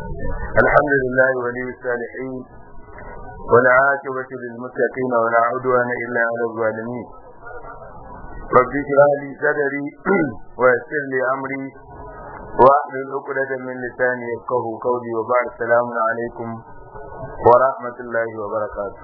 الحمد لله ولي الصالحين والعاقبة للمتقين ولا عدوان إلا على الظالمين رب اشرح لي صدري ويسر لي أمري واحلل عقدة من لساني يفقه قولي وبعد السلام عليكم ورحمة الله وبركاته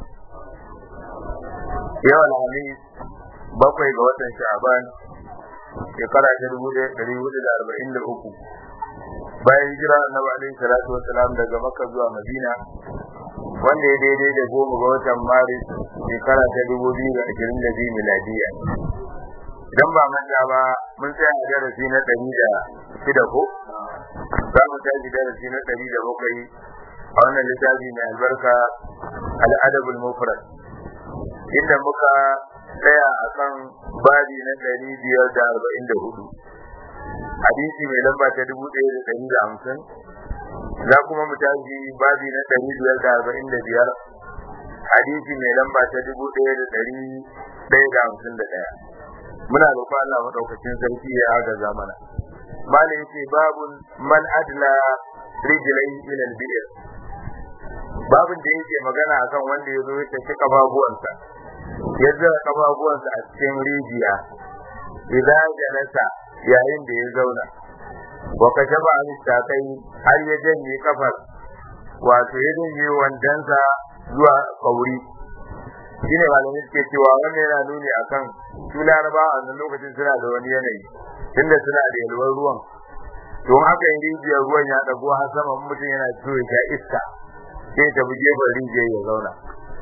يوم الخميس bakwai ga watan sha'ban shekara ta dubu ɗaya ɗari hudu da arba'in da uku bayan hijira annabi alaihi salatu wasalam daga makka zuwa madina wanda ya daidai da goma ga watan maris shekara ta dubu biyu da ashirin da biyu miladiya idan ba manta ba mun tsaya a darasi na ɗari da shida ko za mu tashi darasi na ɗari da bakwai a wannan littafi mai albarka al'adabul mufrad inda muka tsaya a kan babi na ɗari biyar da arba'in da hudu hadisi mai lamba ta dubu ɗaya da ɗari da hamsin za kuma mu tashi babi na ɗari biyar da arba'in da biyar hadisi mai lamba ta dubu ɗaya da ɗari ɗaya da hamsin da ɗaya muna roƙon Allah maɗaukacin sarki ya agaza mana malam yace babun man adla rijlai ila al-bi'r babun da yake magana akan wanda ya zo ya tafi kafafuwansa ya zira kafafuwansa a cikin rijiya idan jalasa yayin da ya zauna wa kashaba an takai har ya janye kafar wato ya janye wandansa zuwa kauri shine malamai suke cewa wannan yana nuni akan su laraba a wannan lokacin suna da wani yanayi tunda suna da yalwar ruwan to haka in rijiyar ruwan ya dago har sama mutum yana so ya sha iska sai ta bi gefen rijiyar ya zauna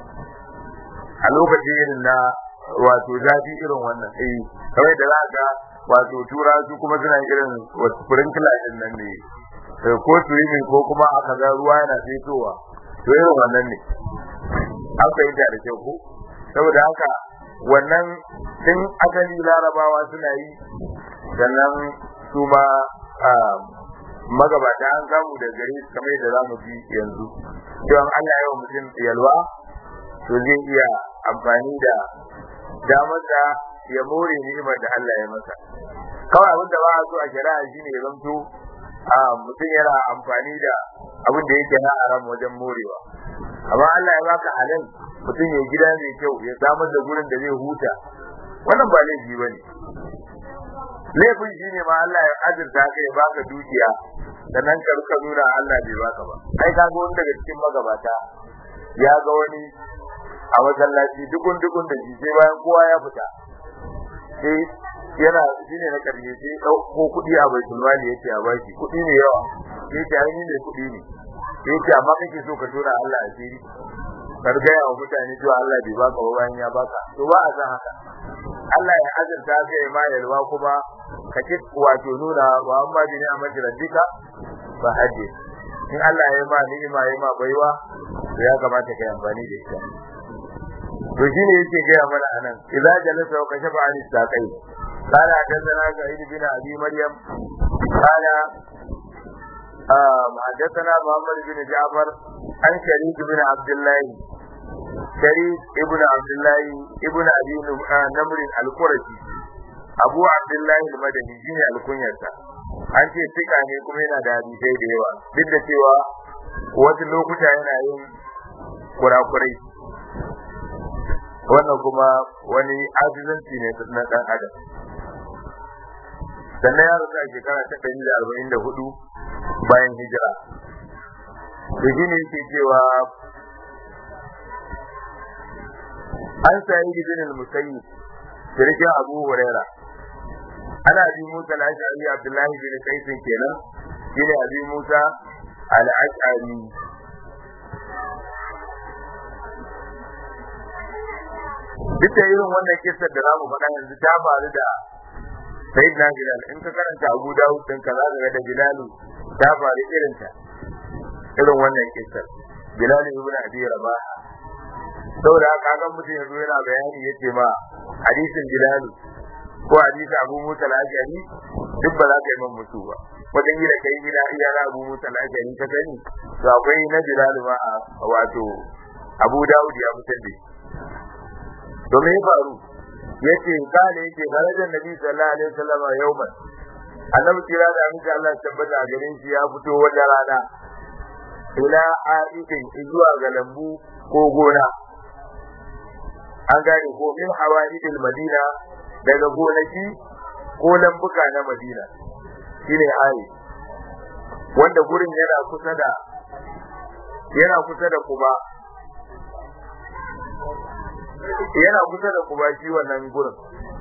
a lokacin irin na wato zafi irin wannan eh kawai da za ga wato tura su kuma suna irin wasu sprinkler din nan ne ko swimming ko kuma aka ga ruwa yana fitowa to irin wannan ne an fahimta da kyau ko saboda haka wannan tun asali larabawa suna yi sannan su ma magabata an samu da gare su kamar yadda za mu ji yanzu cewa Allah ya wa mutum yalwa to zai iya amfani da damar da ya more ni'imar da Allah ya masa kawai abin da ba a so a shari'a shine ya zanto a mutum yana amfani da abin da yake na haram wajen morewa amma Allah ya baka halal mutum ya gida mai kyau ya samar da gurin da zai huta wannan ba laifi bane laifin shine ma Allah ya azurta ka ya baka dukiya sannan ka ruka nuna Allah bai baka ba ai ka ga wani daga cikin magabata ya ga wani a masallaci dukun dukun da shi sai bayan kowa ya fita sai yana shine na karshe sai dauko kuɗi a baitul mali yace a baki kuɗi ne yawa sai ta yi ne kuɗi ne sai ce amma kake so ka tura Allah asiri ka riga ya mutane cewa Allah bai baka ba bayan ya baka to ba a san haka Allah ya azurta ka ya ma yalwa kuma ka ci wato nuna wa amma bi ni'amati rabbika fa hadi in Allah ya ma ni'ima ya ma baiwa to ya kamata ka yi amfani da ita to shine yake gaya mana anan idza jalasa wa kashafa an istaqai qala hadathana sa'id bin abi maryam qala حدثنا محمد بن جعفر عن شريك بن عبد الله شريك ابن عبد الله ابن ابي نمر القرشي abu abdullahi al-madani shine alkunyarsa an ce tika ne kuma yana da hadisai da yawa duk da cewa wasu lokuta yana yin kurakurai wannan kuma wani azizanci ne na dan adam sannan ya rasu a shekara ta ɗari da arba'in da hudu bayan hijira da shi ne yake cewa an sayi ibn al-musayyib shirkin abu huraira ana bi musa al-ash'ari abdullahi bin kaisin kenan shine abi musa al-ash'ari duk da irin wannan kissar da zamu faɗa yanzu ta faru da sayyidina bilal in ka karanta abu dawud din ka zaka ga da bilal ta faru irin ta irin wannan kissar bilal ibn abi rabah saboda haka ga mutum yanzu yana bayani yace ma hadisin bilal ko hadisi abu musa al-ashari duk ba za ka yi man mutu ba wajen yi da kai gida iya na abu musa al-ashari ka sani to akwai na bilal ma wato abu dawud ya fitar da to me ya faru yace kale yake darajar nabi sallallahu alaihi wasallam yauman annabi kira da amince Allah tabbata a garin shi ya fito wata rana ila aidin zuwa ga lambu ko gona an gane ko min hawaidil madina daga gonaki ko lambuka na madina shine ayi wanda gurin yana kusa da yana kusa da kuma yana kusa da kuma shi wannan gurin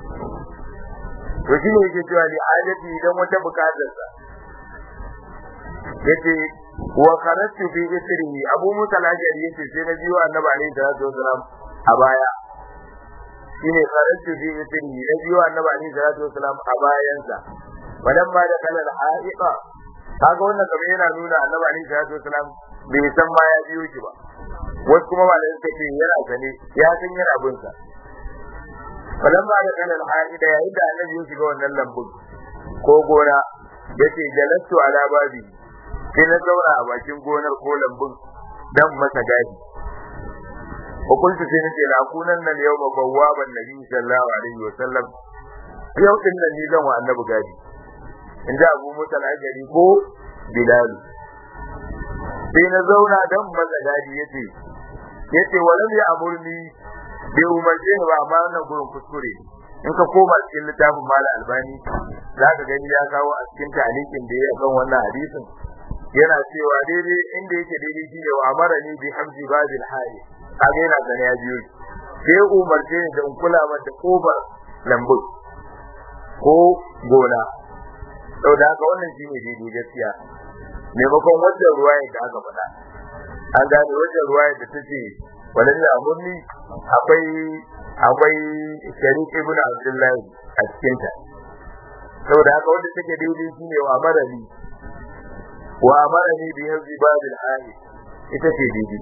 to shi ne yake cewa li hajati idan wata bukatar sa yace wa kharatu fi isrihi abu musa al-ajari yace sai na biyo annabi alaihi salatu wasalam a baya shine kharatu fi isrihi na biyo annabi alaihi salatu wasalam a bayansa wadan ma da kala al-ha'iqa kaga wannan kamar yana nuna annabi alaihi salatu wasalam bai san ma ya biyo shi ba wasu kuma malamai suka ce yana sane ya san yana bin sa falan ma da kana al-haida yayin da annabi ya shiga wannan lambun ko gona yace jalastu ala babi sai na zauna a bakin gonar ko lambun dan masa gadi wa kuntu sai nace la kunan nan yau bawwaban nabi sallallahu alaihi wa sallam yau din nan ni zan wa annabi gadi in ji abu musa al ko bilal sai na zauna dan masa gadi yace yace walam ya amurni bai umarce ni ba amma wannan gurin kuskure in ka koma cikin littafin mala albani za ka gani ya kawo a cikin talikin da ya kan wannan hadisin yana cewa daidai inda yake daidai shi ne wa amara ni bi hamdi babil hali kaga yana gani ya biyo sai umarce ni da in kula mata kofar lambu ko gona sau da haka wannan shi ne daidai gaskiya maimakon wajen ruwaya da aka faɗa an gane wajen ruwaya da ta ce wajen da amurni akwai akwai sharif ibn abdullahi a cikin ta saboda haka wanda take daidai shine wa amarani wa amarani bi yanzu babil hali ita ce daidai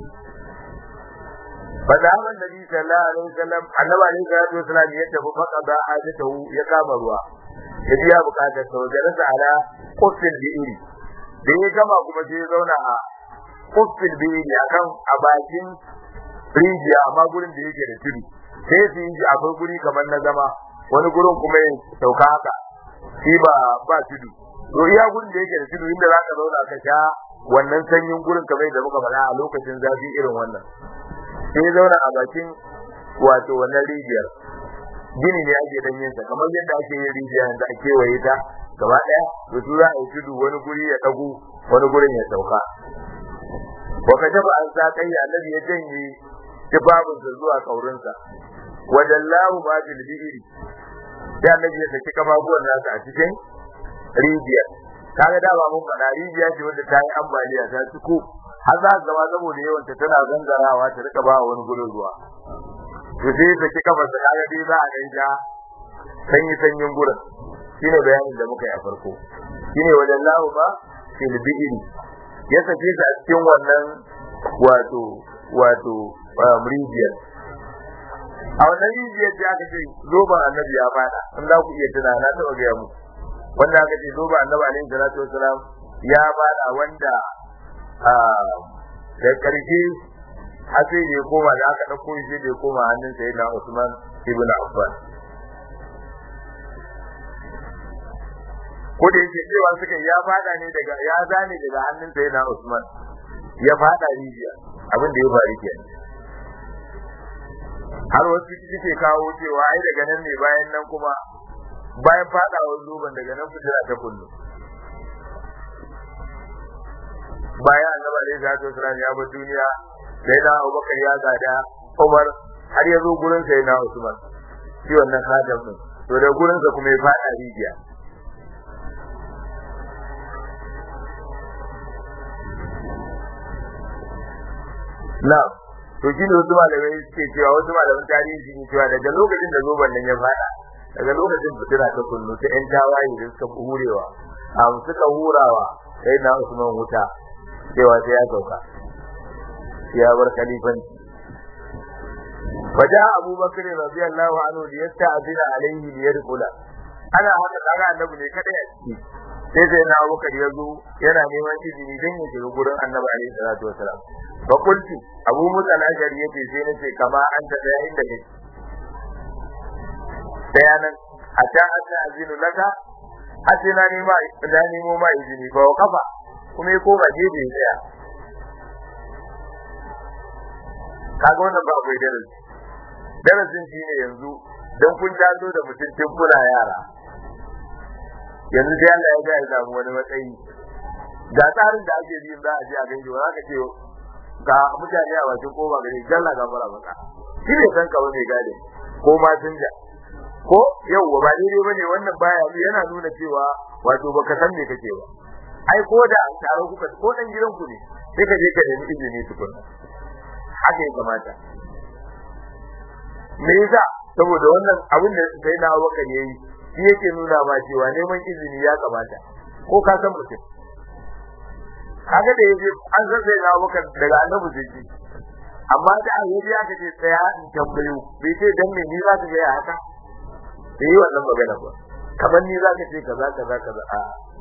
fada hawan nabi sallallahu alaihi wasallam annabi alaihi salatu wasallam ya tafi faka da hajatahu ya kama ruwa ya biya bukatar sa wajen sa ala kufin bi'iri da ya gama kuma sai ya zauna a kufin bi'iri akan a bakin rijiya amma gurin da yake da tudu sai su yi akwai guri kamar na zama wani gurin kuma ya sauka haka shi ba ba tudu to iya gurin da yake da tudu inda za ka zauna ka sha wannan sanyin gurin kamar da muka faɗa a lokacin zafi irin wannan sai ya zauna a bakin wato wannan rijiyar gini ne ake dan yin sa kamar yadda ake yin rijiya yanzu a kewaye ta gaba ɗaya to su za a yi tudu wani guri ya ɗagu wani gurin ya sauka wa kashafa an sa kai annabi ya janye tufafin zuwa kaurinsa wajen lahu ma fil bi'iri sai annabi ya saki kafafuwan nasa a cikin rijiya kaga da ba mun faɗa rijiya ce wanda ta yi ambaliya ta ciko har za ka gama saboda yawan ta tana gangarawa ta rika ba wani gurin ruwa to sai saki kafarsa kaga dai za a ganja sanyi sanyin gurin shine bayanin da muka yi a farko shine wajen lahu ma fil bi'iri ya sake shi a cikin wannan wato wato rijiyar a wannan rijiyar da aka ce zoban annabi ya fada in za ku iya tuna na taɓa gaya muku wanda aka ce zoban annabi alaihi salatu wasalam ya fada wanda da karshe har sai da ya koma da aka ɗauko shi da ya koma hannun sai na Usman ibn Affan ko da yake cewa suka ya fada ne daga ya zane daga hannun sai na Usman ya fada rijiya abin da ya faru kenan har wasu suke kawo cewa ai daga nan ne bayan nan kuma bayan fadawar zuban daga nan fitila ta kullu bayan annabi alaihi salatu wasallam ya bar duniya sai na Abubakar ya gada Umar har ya zo gurin sai na Usman shi wannan khadam din to da gurin sa kuma ya fada rijiya na'am to shi ne wasu malamai suke cewa wasu malaman tarihi suke cewa daga lokacin da zoban nan ya fada daga lokacin fitina ta kullu ta yan tawaye da suka hurewa a suka hurawa sai na Usman wuta cewa sai ya sauka ya bar khalifan waja Abu Bakr radiyallahu anhu da yasta'zina alaihi li yadkhula ana haka kaga annabi ne kada ya ci sai sai na Abu Bakr ya zo yana neman izini don ya shiga gurin annabi alaihi salatu wasalam fa qultu Abu Musa al-Ashari yace sai nace kama anta da inda kake bayanan hatta anta azinu laka hatta na nima da nemo ma izini fa kafa kuma ya koma gefe ya tsaya kaga wannan ba akwai darasi darasin shi ne yanzu don kun taso da mutum tun kuna yara yanzu sai Allah ya ga ya samu wani matsayi ga tsarin da ake bi za a je a ganji ba za ka ce ga mutane a bakin koba gari jalla ga fara maka shi ne san ka mai gade ko ma sun ja ko yau ba daidai bane wannan baya yana nuna cewa wato baka san me kake ba ai ko da an taro kuka ko dan gidan ku ne sai ka je ka nemi izini tukun haka ya kamata me yasa saboda wannan abin da sai na waka ne yi shi yake nuna ma cewa neman izini ya kamata ko ka san mutum kaga da yaje an san sai na waka daga annabi sai amma da yaji aka ce tsaya in tambayo bai ce dan me ni za ka ga haka bai yi wannan magana ba kamar ni za ka ce kaza kaza kaza a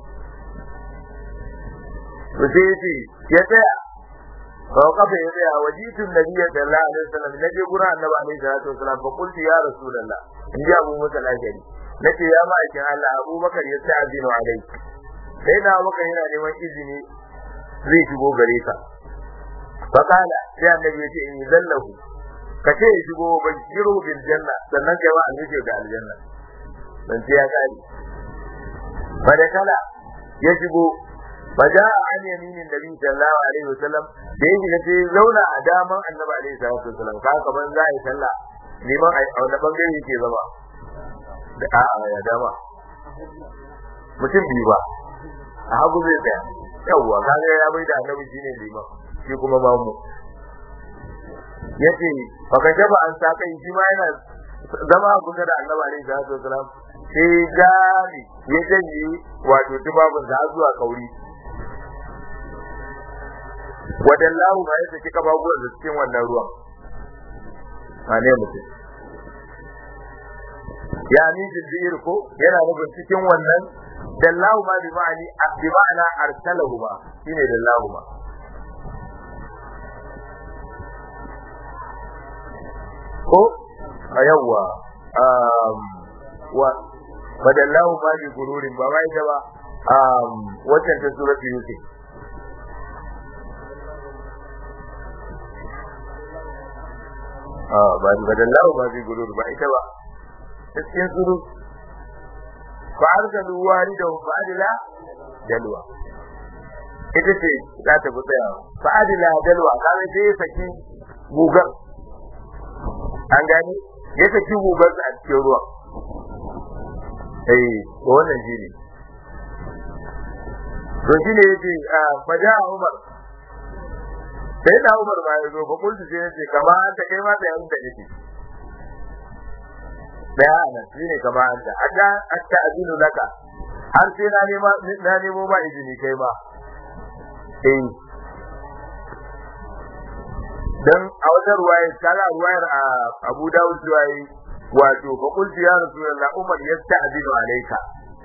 to sai yace ya tsaya fa kafa ya tsaya wajitun nabiyyi sallallahu alaihi wasallam naje gurin annabi alaihi salatu wasallam fa qultu ya rasulullah in ji abu musa lajari nace ya ma'aikin Allah abubakar ya sa azinu alai sai na abubakar yana neman izini zai shigo gare ka fa kana sai annabi ya ce in zallahu ka ce ya shigo bashiru bil janna sannan kai wa annabi da aljanna dan sai ya kare fa da kala ya shigo faja an yaminin nabi sallallahu alaihi wasallam da yake da sai zauna a daman annabi alaihi salatu wasallam ka kaman za a yi sallah liman a wani bangare yake zama da a ya dama mutum biyu ba a hagu zai tsaya yawwa kaga ya bai da annabi shine liman shi kuma mamu yace baka jaba an sa kai shi ma yana zama a kusa da annabi alaihi salatu wasallam sai gani ya janye wato tubabin da zuwa kauri wadallahu ma ya saki kafafuwan da cikin wannan ruwan wane mutum ya ni jinjir ko yana nufin cikin wannan dallahu ma bi ma'ani bi ma'ana arsalahu ma shine dallahu ma ko a yawwa wa badallahu ma bi gururin ba ma ita ba waccan ta suratul yusuf ba badallahu ma bi gurur ba ita ba cikin suru fa arsalu walidahu fa adila dalwa ita ce za ta fi tsaya fa adila dalwa kawai sai ya saki gugar an gani ya saki gugar a cikin ruwan eh to wannan shi ne to shi ne yace faja Umar sai da Umar ma ya zo fa kullu sai yace kama an ta kai ma da yan da yake da ana shi ne kama an da adda atta azinu laka har sai na nema na nemo ba izini kai ba eh dan a wata ruwaya kala ruwayar a Abu Dawud ruwayi wato fa qultu ya rasulullah Umar yasta'dinu alayka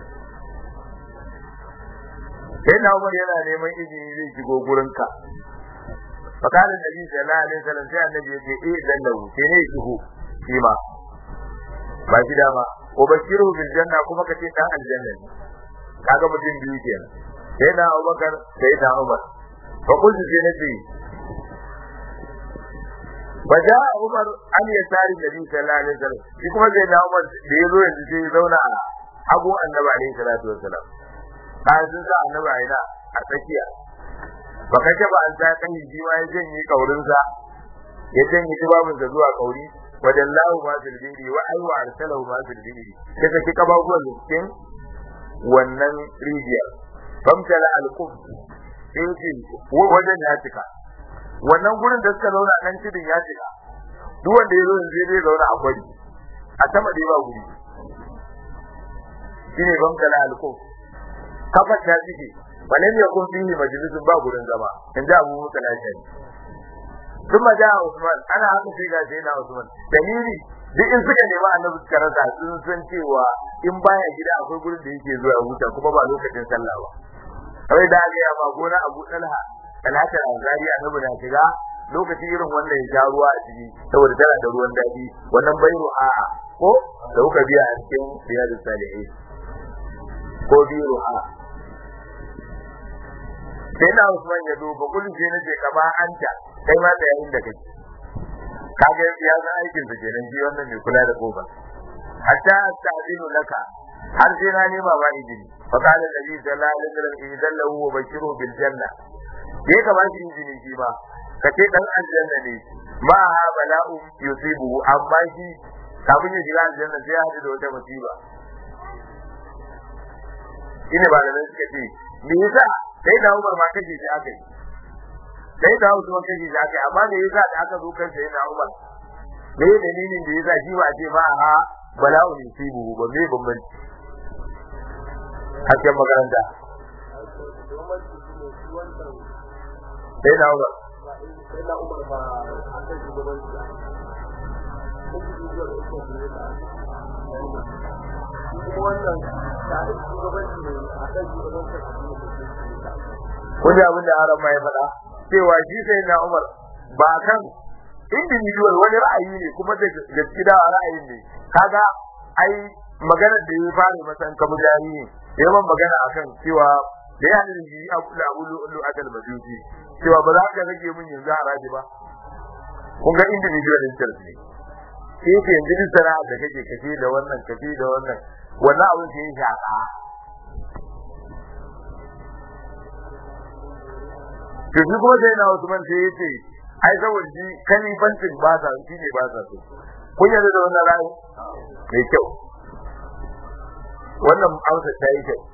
sai na Umar yana neman izini zai shigo gurinka fa kana nabi sallallahu alaihi wasallam sai annabi yace eh dan lahu sai ne shigo shi ma ba shi dama ko bashiru bil janna kuma kace dan aljanna kaga mutum biyu kenan sai na Abubakar sai na Umar fa qultu sai nabi فجاء عمر عن يسار النبي صلى الله عليه وسلم shi kuma sai na Umar da yazo yanzu sai zauna a hagu annabi alaihi salatu wasalam bayan sun sa annabi a ina a tsakiya baka ce ba an sa kan shi ma ya janye kaurinsa ya janye tubabinsa zuwa kauri wadallahu ma fil biri wa ay wa arsalahu ma fil biri ya saki kababuwan cikin wannan rijiyar famtala al-qub sai ce wajen ya cika wannan gurin da suka zauna nan tudun ya cika duk wanda ya zo yanzu zai zauna a gwari a sama da ba guri shine famtala al-qub kafa ta cike walam yakun fihi majlisun ba gurin zama in ji Abu Musa al-Ashari kuma da Usman ana haka sai ga sai na Usman dalili duk in suka nemi annabi suka rasa sun san cewa in baya gida akwai gurin da yake zuwa huta kuma ba lokacin sallah ba kawai da ga ya ba gona Abu Talha talata azari annabi na shiga lokaci irin wanda ya sha ruwa a ciki saboda tana da ruwan dadi wannan bairu a'a ko da kuka biya a cikin riyadus salihin ko biyu a sai na Usman ya duba kullum sai nace kama anta kai ma da yayin da kake kaga ya san aikin sa kenan shi wannan mai kula da kofar hatta ta'dinu laka har sai na nema ba izini fa qala nabi sallallahu alaihi wasallam idan lahu wa bashiru bil janna sai ka ba shi izini shi ba ka ce dan aljanna ne ma ha bala'u yusibu amma shi kafin ya shiga aljanna sai ya haɗu da wata musiba ina ba da suka ce me yasa sai da Umar ma kace shi aka yi sai da Usman kace shi aka yi amma me yasa da aka zo kan sai da Umar me dalilin da yasa shi ba ce ba ha bala'u yusibu ba me bambanci hasken makaranta sai da Umar sai na umar ba a kan shugabanci kuma wannan tare shugabanci ne a kan shugabanci kun ji abin da aron ma ya faɗa cewa shi sai na Umar ba kan individual wani ra'ayi ne kuma da gaskiya ra'ayin ne kaga ai magana da ya fara masa in kamu jari ne ya man magana akan cewa da ya hada shi abu da abu lu adal majusi cewa ba za ka rage min yanzu haraji ba kun ga individual interest ne sai ke yanzu duk sana'a da kake kace da wannan kace da wannan wannan abin sai ya shaka to shi kuma sai na Usman sai yace ai saboda shi kalifancin ba sa shi ne ba sa so kun yarda da wannan ra'ayi mai kyau wannan amsa ta yi kyau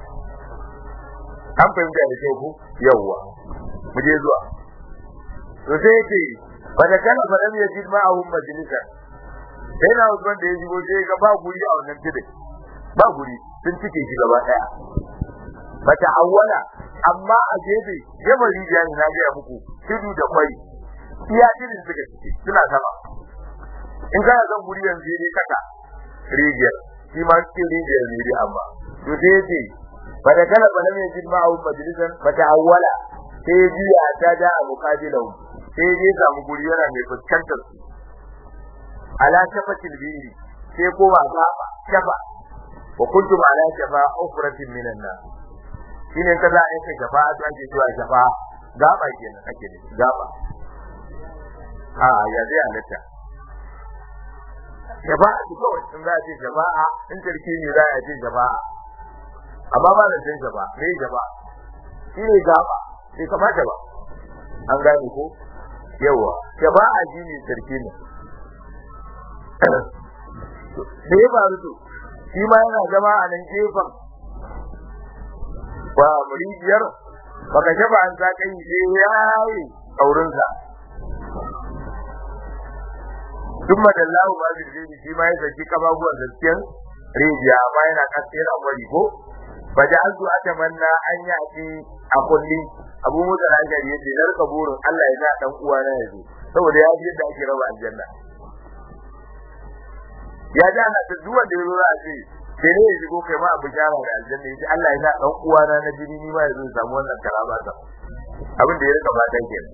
an fahimta da kyau ku yawwa mu je zuwa to sai yace fa da kana fa lam yajid ma'ahum majlisa sai na Usman da ya shigo sai ga ba guri a wannan tidin ba guri sun cike shi gaba daya bata awwala amma a gefe gefen rijiya ne na gaya muku tudu da kwai iya tudun suka cike suna sama in kana son guri yanzu ne kaka rijiyar shi ma cikin rijiyar ne dai amma to sai yace bada kala bala mai jin ma awu majalisan bata awwala sai ya juya ta da a muqabilahu sai ya samu guri yana mai fuskantar su ala shafatil biri sai ko ba gaba shafa wa kuntum ala shafa ufratin minan nar shine kaza a yake shafa a ake cewa shafa gaba kenan ake da gaba a ya zai halatta shafa'a su kawai in za a ce shafa'a in tarki ne za a ce shafa'a amma ba da cin shafa me shafa'a shi ne gaba bai kamata ba an gane ko yawa shafa'a shi ne tarki ne da ya faru to shi ma yana zama a nan gefen ba murijiyar baka shafa an sa kai sai yayi aurinsa duk madallahu ba zai zai shi ma ya saki kababuwan gaskiyan rijiya amma yana kasa yana kwari ko ba da an zuwa ta manna an yi ake a kulli abu musa da aka yace na rika burin Allah ya sa dan uwa na yazo saboda ya ji yadda ake raba aljanna ya ji ana ta zuwa da yazo za a ce sai ne ya shigo kai ma abu jara da aljanna yace Allah ya sa dan uwa na na jini ni ma yazo samu wannan karama ta abin da ya rika fatan kenan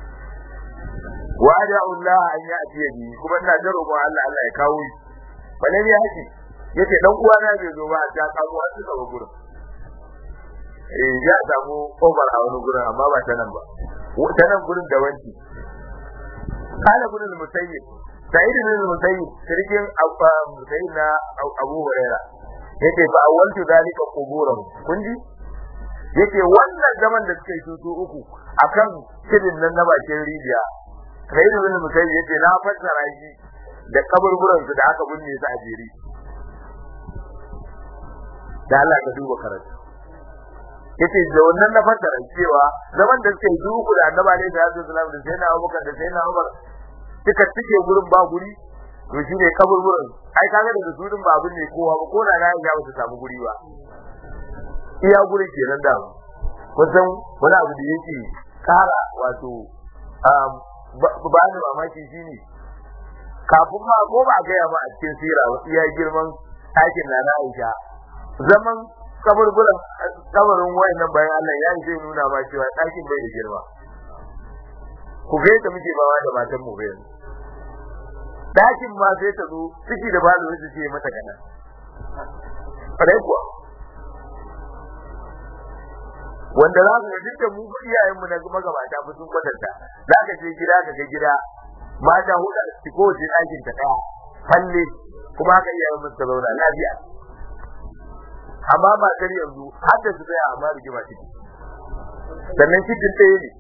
wa da'u Allah an ya'ti bi kuma ina da roƙon Allah Allah ya kawo shi bane ne haji yace dan uwa na bai zo ba ta kawo a cikin gurin eh ya samu Umar a wani gurin amma ba ta nan ba ta nan gurin da wanki kana gurin musayyib sa'id bin musayyib sirkin musayyib na Abu Hurairah yace fa awwaltu dalika quburan kunji yace wannan zaman da suka yi tutu uku akan kidin nan na bakin rijiya sai da wani mutum yace na fassara shi da kaburburan su da aka binne su a jeri da Allah ka duba karatu yace da wannan na fassara cewa zaman da suke duku da Annabi alaihi salatu wasallam da sayyidina Abubakar da sayyidina Umar suka tike gurin ba guri to shine kaburburan ai kaga da surin ba abin ne kowa ba ko da na ga ba su samu guri ba iya guri kenan da kusan wani abu da yake kara wato ba ni mamaki shine kafin ma ko ba gaya ma a cikin sira ba iya girman ɗakin na na Aisha zaman kaburburan kabarin wayannan bayan Allah ya yi zai nuna ma cewa ɗakin bai da girma ku ga yadda muke bawa da matan mu bayan ɗakin ma sai ta zo ciki da balo su ce mata kana farai kuwa wanda za ka ga dukkan mu iyayen mu na magabata ba sun kwatanta za ka je gida ka ga gida mata hudu a ciki kowace ɗakin ta ɗaya falle kuma haka iya yin ta zauna lafiya amma matar yanzu har da su tsaya amma rigima ciki sannan cikin ɗaya ne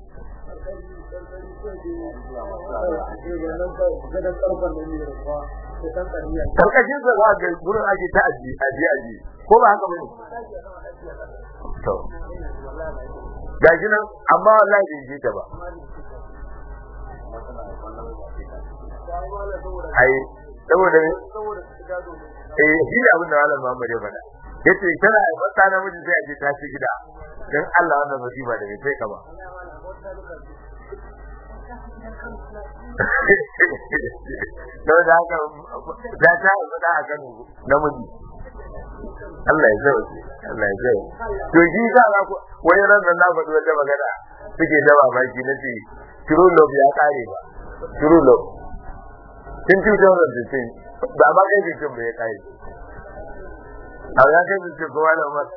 karkashin sa za ga gurin ake ta aji aji aji ko ba haka bane to gashi nan amma wallahi bai ji ta ba ai saboda ne eh shi ne abin da malam Muhammad ya faɗa yace tana mata namiji sai a je ta ci gida dan Allah wannan musiba da bai kai ka ba don da haka za ta faɗa a kan namiji Allah ya zau Allah ya zau to shi ka ga wani ran nan na faɗi wata magana suke da babaki na ce true love ya kare ba true love tun 2015 ba ma kai bikin ba ya kare a ya kai bikin kuma da ma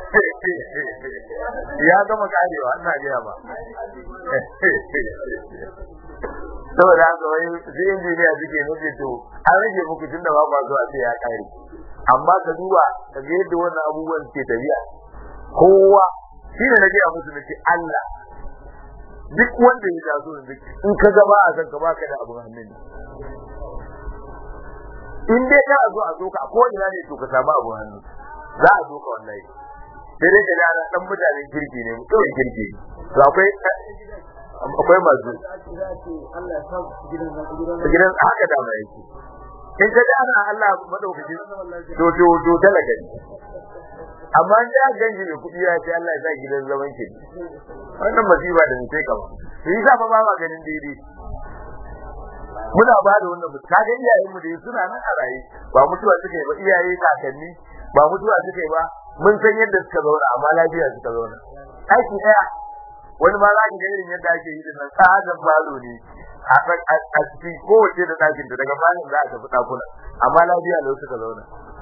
ya gama karewa ina gaya ba saboda haka wai sai injiniya suke nufi to an rage muku tun da ba ba zuwa sai ya kare amma ka duba ka ga yadda wannan abubuwan ke tafiya kowa shi ne na gaya musu nake Allah duk wanda ya taso yanzu in ka ga ba a san ka baka da abun hannun in dai ka zo a zo ka ko ina ne to ka samu abun hannu za a zo ka wallahi sai dai ka ga ana dan mutanen kirki ne mutumin kirki to akwai akwai masu gidan haka da mai yake in ka ana Allah madaukaki to to to talaka ne amma in ya ganji ne kudi ya ce Allah ya sa gidan zaman ki wannan masifa da mutai kama to yi fa ba ma ganin daidai muna ba da wannan ka ga iyayen mu da suna nan a raye ba mutuwa suka yi ba iyaye kakanni ba mutuwa suka yi ba mun san yadda suka zauna amma lafiya suka zauna aiki daya wani ma za ka ga irin yadda ake yi da nan tsadan falo ne a cikin kowace da ɗakin daga bayan za a tafi ɗakuna amma lafiya lau suka zauna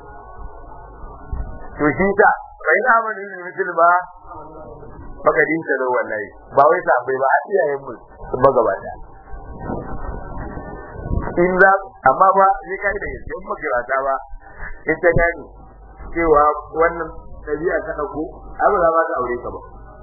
to shi ta bai na mana yin mutum ba bakadin ta da wallahi ba wai ta bai ba a iyayen mu sun magabata in za amma ba sai kai da gaske in makirata ba in ta gani cewa wannan ɗabi'a ta ɗauko abu za ba ta aure ka ba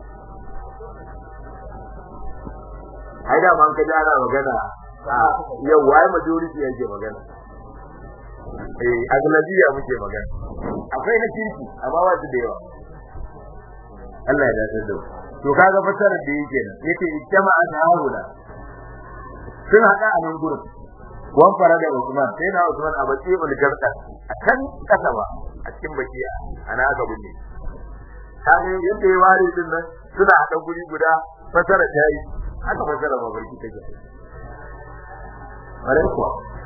ai da man ka ana magana yau wai majority yake magana eh aglabiya muke magana akwai na kirki amma ba su da yawa Allah ya dace da to kaga fasara da yake nan yake ijtama'a ta'awula sun hada a nan gurin wan fara da Usman sai na Usman a baki ul garda a kan kasa ba a cikin bakiya ana ga bunne kaga yadda ya ware din nan suna hada guri guda fasara ta yi haka fasara mafarki take bare kuwa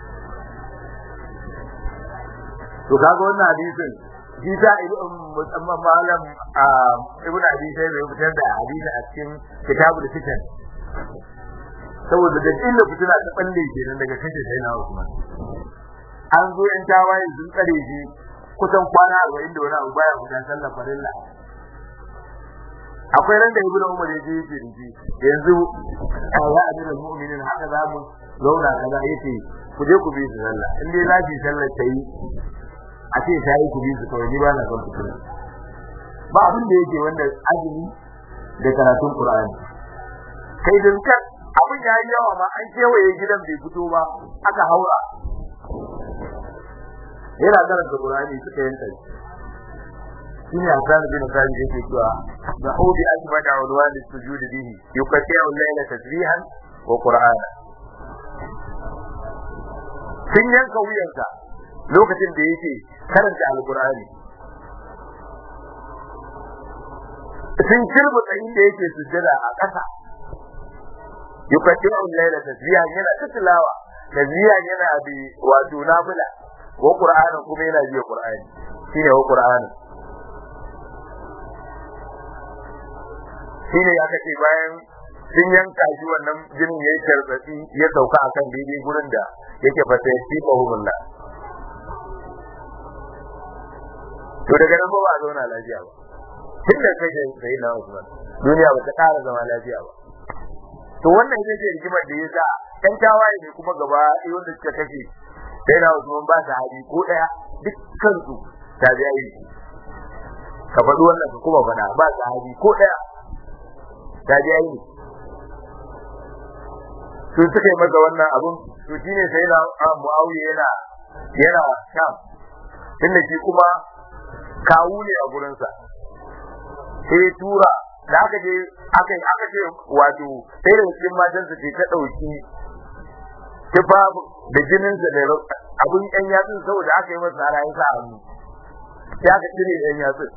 to kaga wannan hadisin shi ta musamman malam ibn abi sai bai fitar da hadisi a cikin kitabul fitan saboda da illa fitina ta balle kenan daga kashe sai na Usman an zo yan tawaye sun tsare shi kusan kwana 40 da wani abu baya fitan sallar farilla akwai ran da ibn umar ya je yake dinki yanzu ya amina mu'minin haka za mu zauna kaza yace ku je ku bi su sallah in dai za ki sallar ta yi a ce ta yi ku bi su kawai ni ba na son fitina ba abin da yake wanda azumi da karatun qur'ani kai din kan abin ya yi yawa ma an kewaye gidan bai fito ba aka haura yana karanta qur'ani suka yanka shi shine Hassan bin Khalid yake cewa da hudi akbada ulwan sujud bihi yuqati'u al-layla tasbihan wa qur'ana sun yanka wuyansa lokacin da yake karanta alqur'ani sun kirbu tsayin da yake sujjada a ƙasa yuqati'u al-layla tasbihan yana tilawa tasbihan yana bi wato nafila wa qur'ana kuma yana biya qur'ani shine wa qur'ani shine aka ce bayan sun yanka shi wannan jinin yayi tarbatsi ya sauka akan daidai gurin da yake fata ya fi mahumulla to daga nan ba ba a zauna lafiya ba tun da kake sai na Usman duniya ba ta ƙara zama lafiya ba to wannan ita ce rigimar da yasa ɗan tawaye ne kuma gaba ɗaya wanda suka kashe sai na Usman ba ta hadi ko ɗaya dukkan su ta biya yi ka faɗi wannan ka kuma faɗa ba ta hadi ko ɗaya ta biya yi su suka yi masa wannan abun to shine sai na Muawiya yana yana sham tunda shi kuma kawu ne a gurinsa sai tura da aka je aka aka ce wato sai da cikin matansa ce ta dauki tufafu da jininsa da abun yan yatsun saboda aka yi masa rayu sa hannu sai aka cire yan yatsun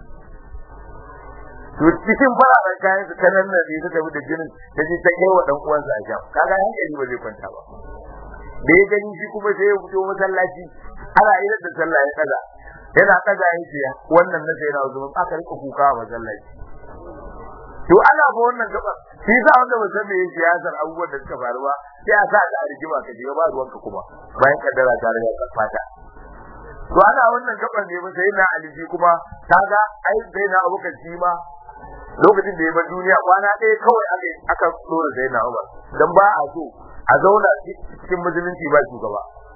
to cikin fararen kayan su kanan nan ne suka bi da jinin da shi ta kai wa dan uwansa a sham kaga hankali ba zai kwanta ba da ya gani shi kuma sai ya fito masallaci ana yi da sallah ya kaza yana kaza ya ce wannan na sai na zuwa aka rika kuka a masallaci to ana ba wannan gaba shi sa wanda ba san me yake siyasar abubuwan da suka faru ba sai a sa ka a rigima ka shiga ba ruwanka kuma bayan kaddara ta riga ka fata to ana wannan gaban ne ba sai na aliji kuma kaga ai sai na abukan shi ma lokacin da ya bar duniya kwana ɗaya kawai aka aka dora sai na Umar dan ba a so a zauna cikin musulunci ba shugaba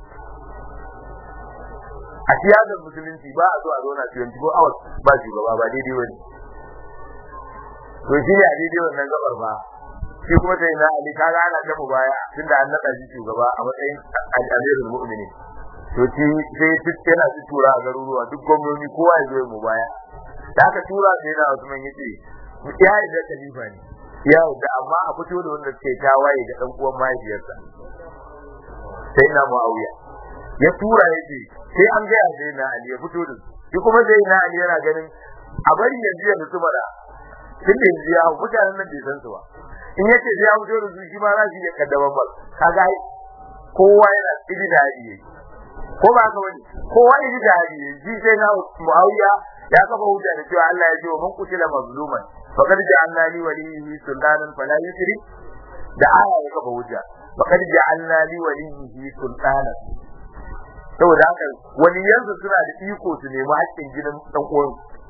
a siyasar musulunci ba a so a zauna 24 hours ba shugaba ba daidai wani to shi ne a daidai wannan gabar ba shi kuma sai na Ali kaga ana ta baya tunda an naɗa shi shugaba a matsayin amirul mu'minin to shi sai duk yana su tura a garuruwa duk gwamnoni kowa ya zo mu baya da aka tura sai na Usman yace ya yi da khalifa ne ya da amma a fito da wanda ke tawaye da dan uwan mahaifiyarsa sai na Muawiya ya tura yace sai an ga sai na Ali ya fito da shi kuma sai na Ali yana ganin a bari yanzu ya mutu mara tun da yanzu ya mutanen nan bai san su ba in yace sai ya fito da su shi ma za su iya kaddaban ba kaga kowa yana idi da hadi ko ba ka wani kowa idi da hadi ji sai na Muawiya ya kafa hujja da cewa Allah ya ce wa man qutila mazluman faqad ja'alna li waliyhi sultanan fala yusri da aya ya kafa hujja faqad ja'alna li waliyhi sultanan saboda haka waliyansu suna da iko su nemi haƙƙin gidan dan uwan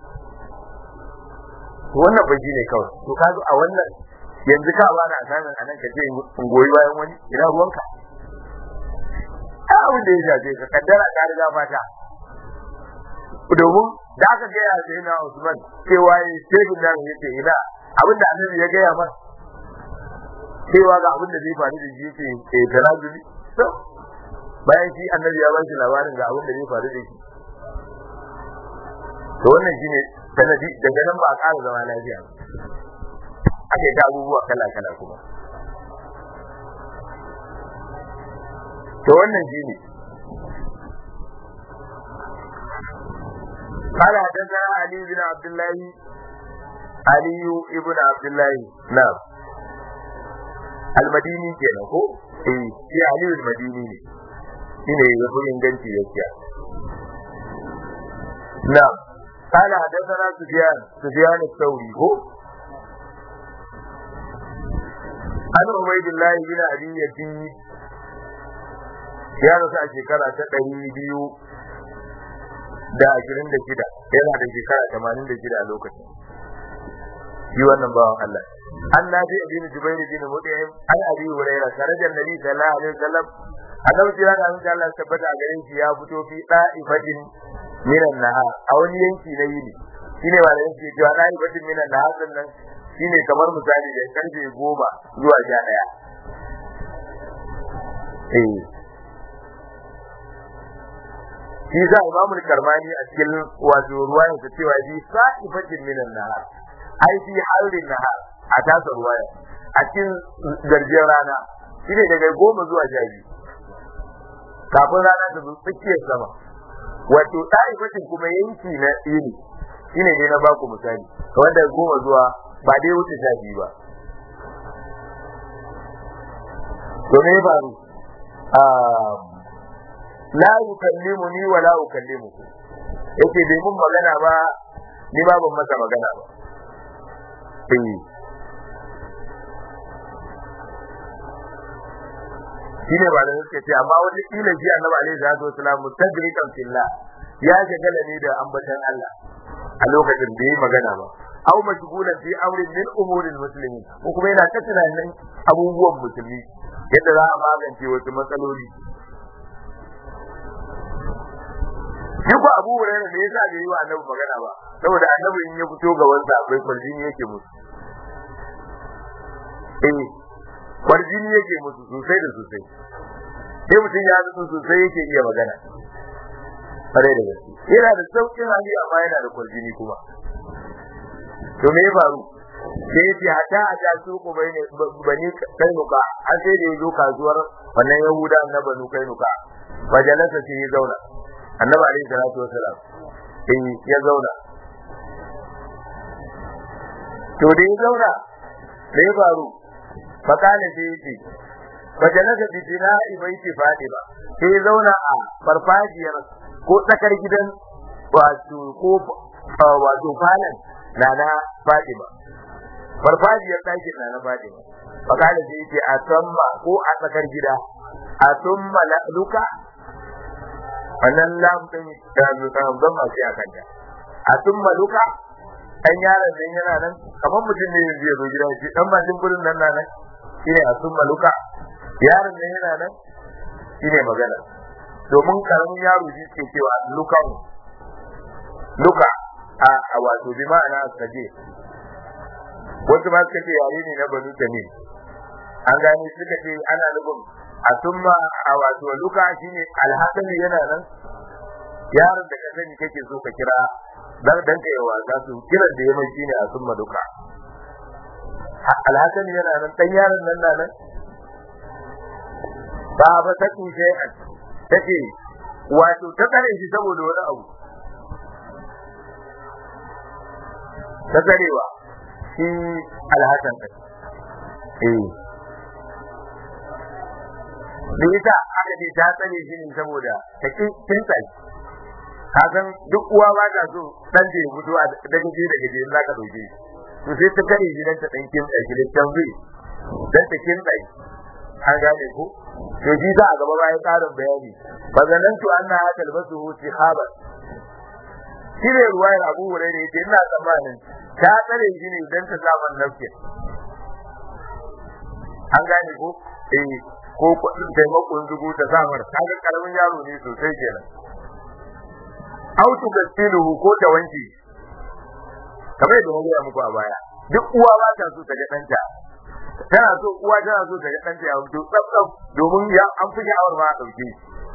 to wannan baji ne kawai to kaga a wannan yanzu ka ba na sanin anan ka ce in goyi bayan wani ina ruwanka a abin da ya shafe ka kaddara ka riga fata domin da aka gaya sai na Usman cewa ya sai bin nan yace ina abin da annabi ya gaya masa cewa ga abin da zai faru da shi yace eh tanazuli to bayan shi annabi ya bashi labarin ga abin da zai faru da shi to wannan shine sanadi daga nan ba a ƙara zama lafiya ake ta abubuwa kala kala kuma to wannan shine قال حدثنا علي بن عبد الله علي ابن عبد الله نعم المديني kenan ko eh shi Ali al-Madini ne shine ya fi inganci gaskiya na'am قال حدثنا سفيان سفيان الثوري هو عن عبيد الله بن ابي يزيد ya rasu a shekara ta ɗari biyu da ashirin da shida yana da shekara tamanin da shida a lokacin shi wannan bawan Allah an na bi abin jubair bin mut'im an abi hurairah sarajan nabi sallallahu alaihi wasallam annabi jira da an Allah tabbata a garin shi ya fito fi da'ifatin minan nahar a wani yanki na yini shine ba da yanki cewa da'ifatin minan nahar nan shine kamar misali da karfe goma zuwa sha ɗaya eh shi za a imamu karmani a cikin wato ruwayan sa cewa shi sa'ifatin minan nahar ai fi halin nahar a tasa ruwaya a cikin garjin rana shine daga goma zuwa sha biyu kafin rana ta zo tsakiyar sama wato sa'ifatin kuma yanki na yini shine ne na baku misali kamar daga goma zuwa ba dai wuce sha biyu ba to me faru la yukallimuni wa la ukallimuhu yace bai mun magana ba ni ba ban masa magana ba eh shine ba da suke ce amma wani kila shi annabi alaihi salatu wasalam mustadrikan fillah ya shagala ne da ambatan Allah a lokacin da yi magana ba aw mashghulan fi amrin min umuril muslimin ko kuma yana ta tunanin abubuwan musulmi yadda za a magance wasu matsaloli shi ko abu hurairah da yasa bai yi wa annabi magana ba saboda annabi in ya fito ga wanda akwai kwarjini yake musu eh kwarjini yake musu sosai da sosai sai mutum ya nutsu sosai yake iya magana kare da gaske yana da sauƙin hali amma yana da kwarjini kuma to me ya faru sai ya ce hata a ta su ku bai ne bani kainuka an sai da ya zo kasuwar wannan yahuda na banu kainuka majalasa sai ya zauna annabi alaihi salatu wasalam sai ya zauna to da ya zauna da ya faru fakale sai ya ce majalasa bi jina'i baiti fadima sai ya zauna a farfajiyar ko tsakar gidan wato ko wato falon na na fadima farfajiyar ɗakin na na fadima fakale sai ya ce a samma ko a tsakar gida a summa luka wannan lam din da mutan ban ma sai akan ta a sun maluka dan yaron nan yana nan kamar mutum ne yanzu ya zo gidan shi dan majin gurin nan nan shine a sun maluka yaron nan yana nan shine magana domin karamin yaro shi ke cewa lukan luka a a wato bi ma'ana kaje wasu ma suka ce yare ne na banu tamim an gane suka ce ana nufin a summa a wato luka shine alhasani yana nan yaron da ka sani kake so ka kira dan dan ka yawa za su kiran da yaman shine a summa luka alhasani yana nan dan yaron nan na nan ba ba ta tushe take wato ta kare shi saboda wani abu ta karewa shi alhasan eh da ita aka ce ta tsare shi ne saboda ta kin tsai ka san duk uwa ba ta so dan da ya fito a daga je daga je za ka dauke to sai ta kare shi dan ta dan kin tsai da tanzi dan ta kin tsai an gane ko to shi za a gaba bayan karin bayani fa zanantu anna talbasu sihaba shi ne ruwayar Abu Hurairah yace ina tsammanin ta tsare shi ne dan ta samu nafsi an gane ko eh ko kudin taimakon zugu ta samar kaga karamin yaro ne sosai kenan autu gastiluhu ko ta wanke kamar da wani ya muku a baya duk uwa ba ta so ta ga danta tana so uwa tana so ta ga danta ya fito tsaf tsaf domin ya an fi sha'awar ma a dauke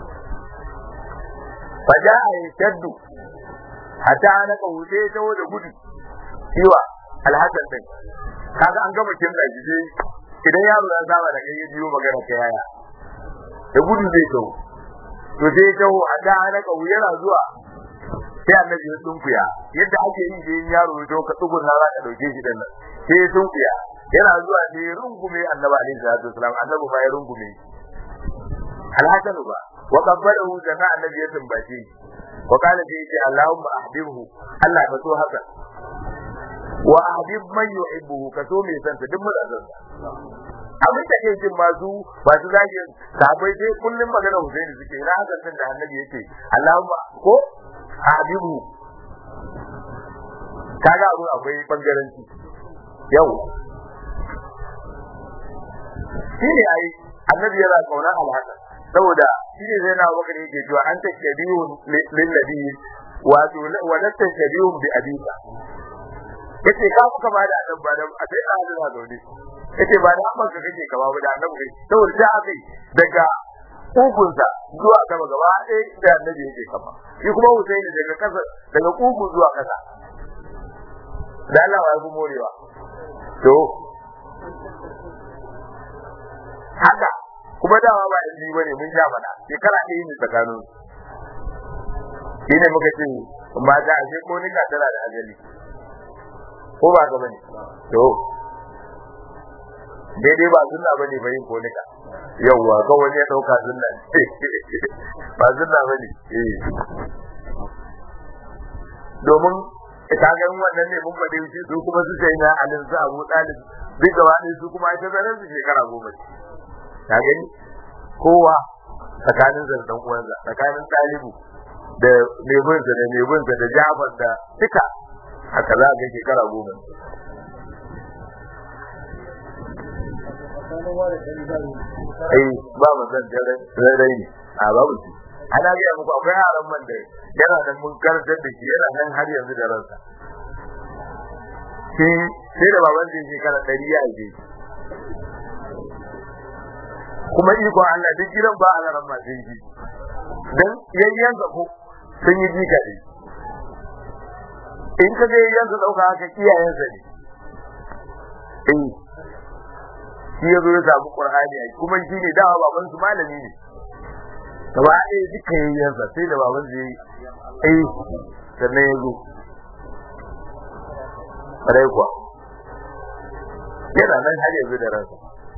fa ja'a yashaddu hatta ana kauce ta da gudu ciwa alhassan din kaga an gama kin da gije idan yaro ya saba da kai ya biyo magana ta yaya da gudu zai tawo to sai ya tawo a da ana kawu yana zuwa sai annabi ya tunkuya yadda ake yi da yaro ya tawo ka tsugun na za ka dauke shi dan nan sai ya tunkuya yana zuwa sai ya rungume annabi alaihi salatu wasalam annabi ba ya rungume alhasan ba wa qabbalahu jana annabi ya tumbace wa qala sai ya Allahumma ahbibhu Allah ka so haka wa ahbib man yuhibbuhu ka so mai san duk mazan abin da ke jin masu masu zagin sabai dai kullum magana Husaini suke ina hakan din da Annabi yake Allahumma ko habibu kaga abun akwai bangaranci yau shine ai Annabi yana kauna alhasan saboda shine zai na bakar yake cewa an tashabihu lil nabi wato wa la tashabihu bi abika yace ka kuka ba da annabi ba da a sai da hadin zaune yace ba da amma kake kama ba da annabi saboda da akai daga kugunsa zuwa gaba gaba ɗaya da annabi yake kama shi kuma Husaini daga kasa daga kugun zuwa kasa da Allah ya fi morewa to haka kuma dawa ba da ba ne mun sha mana shekara ɗaya ne tsakanin shi ne muka ce mata a ko nika tana da ajali ko ba ka bane to daidai ba sunna bane ba yin konika yawwa ga wani ya dauka sunna ba sunna bane eh domin ita ga wannan ne mun bade shi su kuma su sai na alin su Abu Talib duk gaba ne su kuma ita zaran su shekara goma ta gani kowa tsakanin zan dan uwansa tsakanin Talibu da mai binsa da mai binsa da Jafar da duka haka za ga shekara goma tsakanin wani ɗan zai eh ba mu san rai ne a babu shi ana ga muku akwai yaran man da yana nan mun karantar da shi yana nan har yanzu da ransa shi sai da baban zai shekara ɗari ya aje kuma ikon Allah duk gidan ba a ran ma sai shi dan yayyansa ko sun yi jika ne in ka ga yayyansa dauka haka iyayensa ne eh shi ya zo ya samu qur'ani ai kuma shi ne dawa baban su malami ne gaba ɗaya duka yayyansa sai da baban zai yi eh sannan ya zo rai kuwa yana nan har yanzu da ransa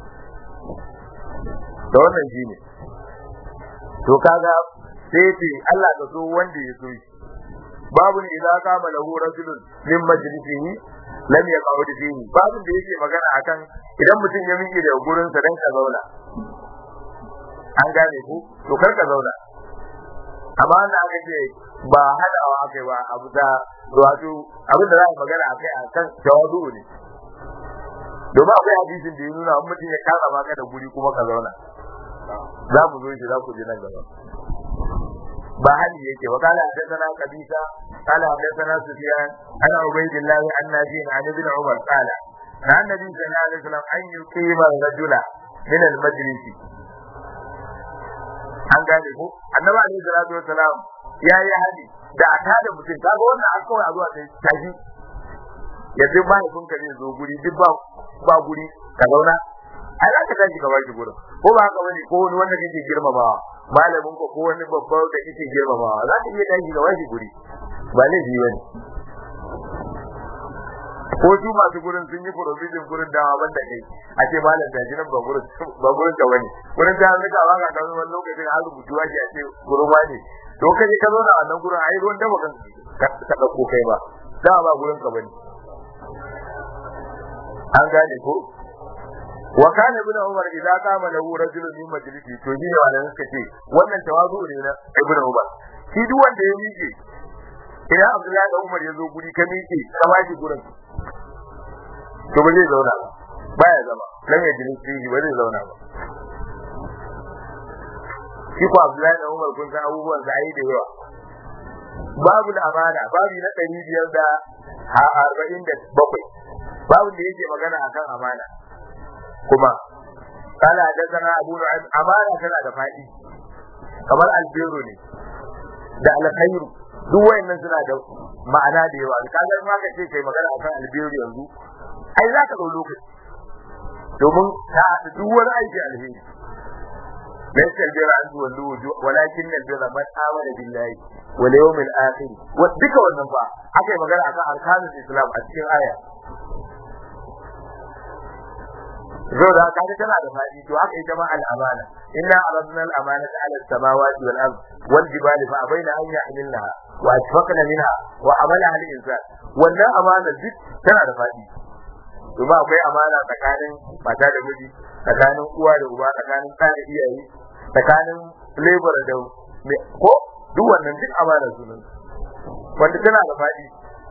da wannan shi ne to kaga sai ce Allah ka so wanda ya so shi babu ne idan kama lahu rajulun min majlisihi lam yaqud fihi babu da yake magana akan idan mutum ya miƙe daga gurin sa dan ka zauna an gane ku to kar ka zauna amma na aka ce ba hadawa aka yi ba abu da wato abin da za a magana akai akan jawadu ne domin akwai hadisin da ya nuna mutum ya kara maka da guri kuma ka zauna za mu zo shi za ku ji nan gaba ba hali yake wa kala hadathana qabisa kala hadathana sufyan ana ubaydillah an nabi an ibn umar kala na annabi sallallahu alaihi wasallam an yuqima rajula min al majlis an gane ko annabi alaihi salatu wasalam ya yi hadi da a tada mutum kaga wannan an kawai a zuwa sai taji yanzu mahaifinka zai zo guri duk ba ba guri ka zauna ai za ka tashi ka baki gurin ko ba haka bane ko wani wanda kake girmamawa malamin ko wani babba da kake girmamawa za ka iya tashi ka baki guri ba laifi bane ko su masu gurin sun yi provision gurin dawa banda kai a ce malam da jinan ba gurin ba gurin ka bane gurin ta rika ba ka kan wani lokacin har rubutu ake a ce gurin wani to kaje ka zo na wannan gurin ai ruwan da bakan ka dauko kai ba da ba gurin ka bane an gane ko wa kana ibn umar idza qama lahu rajulun min majlisi to ni wala suka ce wannan tawazu ne na ibn umar shi duk wanda ya miƙe idan abdullahi da umar ya zo guri ka miƙe ka bashi gurin to ba zai zauna ba baya zama lam yajlisi ba zai zauna ba shi ko abdullahi da umar kun san abubuwan da ayi da yawa babu da amana babu na ɗari biyar da arba'in da bakwai babu da yake magana akan amana kuma kala hadathana abu nu'aym amana tana da fadi kamar albiru ne da alkhairu duk wayannan suna da ma'ana da yawa kaga in aka ce kai magana akan albiru yanzu ai za ka dau lokaci domin ta haɗa duk wani aiki alheri ليس البر أن تولوا وجوه ولكن البر من آمن بالله واليوم الآخر وذكر والنفع أكي مقال أكا أركان الإسلام أتكين آية zo da kaga tana da fadi to haka ita ma al-amana inna aradna al-amanata 'ala as-samawati wal ard wal jibali fa abaina an yahmilnaha wa ashfaqna minha wa amalaha al-insan wannan amana duk tana da fadi to ba akwai amana tsakanin mata da miji tsakanin uwa da uba tsakanin ɗa da iyaye tsakanin labor da ko duk wannan duk amana sunan wanda tana da fadi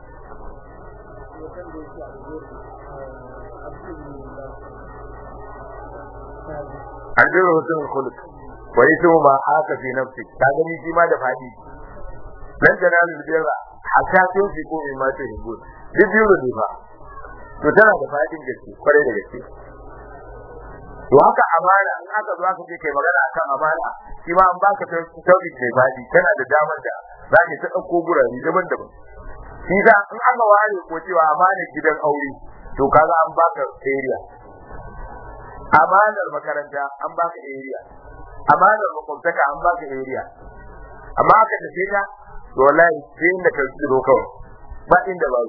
albirru husnul khuluq wa ismu ma haka fi nafsi ka gani shi ma da fadi lan janalu birra hatta tun fi ko in ma ta hibbun duk biyu ne fa to tana da fadin gaske kwarai da gaske to haka amana in aka zo aka ce kai magana akan amana shi ma an baka tauhid mai fadi tana da damar da za ka ta dauko gurare daban-daban shi da in aka ware ko cewa amana gidan aure to kaga an baka area amanar makaranta an baka area amanar makwabtaka an baka area amma aka tafi ta to wallahi sai inda ka tsiro kawai ba inda ba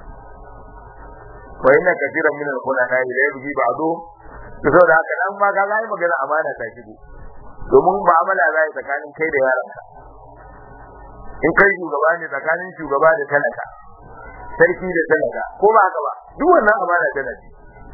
wa inna kathiran min al-khulana la yabghi ba'du to saboda haka dan ma ga zai magana amana ta shigo domin mu'amala zai tsakanin kai da yaranka in kai shugaba ne tsakanin shugaba da talaka sarki da talaka ko ba haka ba duk wannan amana tana ci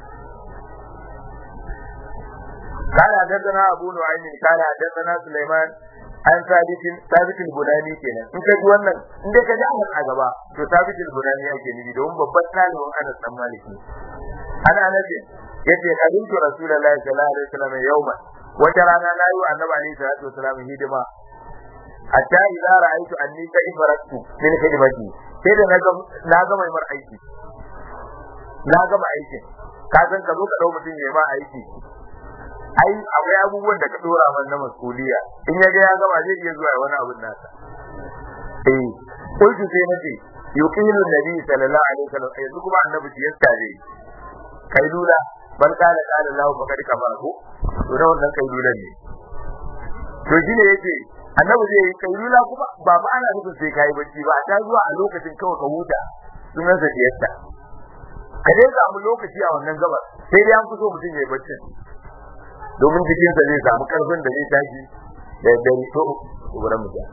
قال حدثنا ابو نعيم قال حدثنا سليمان an sabitin sabitin bunani kenan in ka ji wannan in dai ka ji an a gaba to sabitin bunani yake nufi don babban talibin Anas dan Malik ne ana Anas yace kadintu rasulullahi sallallahu alaihi wasallam yawma wata rana na yi wa annabi alaihi salatu wasallam hidima hatta idza ra'aytu anni ka ifaratu min khidmati sai da na ga na ga mai mar aiki na gama aikin ka san ka zo ka dau mutum ya ma aiki ai akwai abubuwan da ka dora man na masuliya in ya ga ya gama zai iya zuwa wani abun nasa eh kullu sai nace yuqilu nabi sallallahu alaihi wasallam yanzu kuma annabi ya tare kai lula bal qala qala lahu faqad kafaru to da wannan kai lula ne to shine yake annabi zai yi kai lula kuma ba ba ana nufin sai kai bacci ba ta zuwa a lokacin kawai ka huta sunan sa tiyasta ka dai samu lokaci a wannan gabar sai dai an fi so mutum ya yi bacci domin jikinsa zai samu karfin da zai tashi da dare to wurin mutum